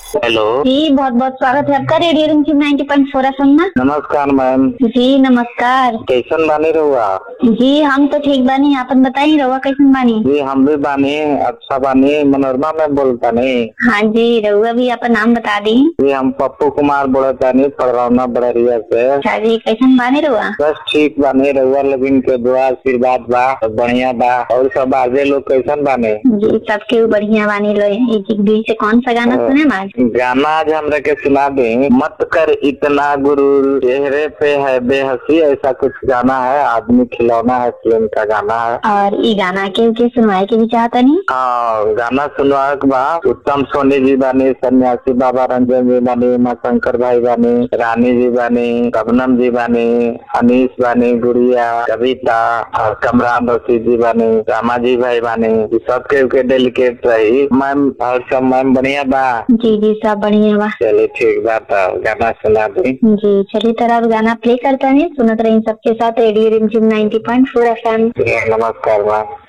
hello जी बहुत बहुत स्वागत है आपका radio Rimjhim ninety point four F में नमस्कार मैम जी नमस्कार कैसन बानी रहुआ जी हम तो ठीक बानी आपन बताई रहुआ कैसन बानी जी हम भी बानी अच्छा बानी मनोरमा में बोलता नहीं हाँ जी रहुआ भी आपन नाम बता दी जी हम पप्पू कुमार बोलता नहीं पड़रौना बड़रिया से अच्छा जी कैसन बानी रहुआ बस ठीक बानी रहुआ लोगन के दुआ आशीर्वाद बा सब बढ़िया बा और सब आगे लोग कैसन बाने जी सबके बढ़िया बानी लो एक एक बीच से कौन सा गाना सुने आज गाना आज हमरा के सुना दे मत कर इतना गुरूर चेहरे पे है बेहसी ऐसा कुछ गाना है आदमी खिलौना है फिल्म का गाना है और ये गाना के के सुनवाए के भी चाहता नहीं हाँ गाना सुनवाए के बा उत्तम सोनी जी बानी सन्यासी बाबा रंजन जी बानी उमा शंकर भाई बानी रानी जी बानी कबनम जी बानी अनीस बानी गुड़िया कविता और कमरान रशीद जी बानी रामा जी भाई बानी ई सबके के डेलीकेट रही मैम और सब मैम बढ़िया बा जी जी सब बढ़िया बा चलिए ठीक बा तो गाना सुना दी जी चलिए तरह अब गाना प्ले करता नहीं सुनत रही सबके साथ radio Rimjhim ninety point four F नमस्कार मैम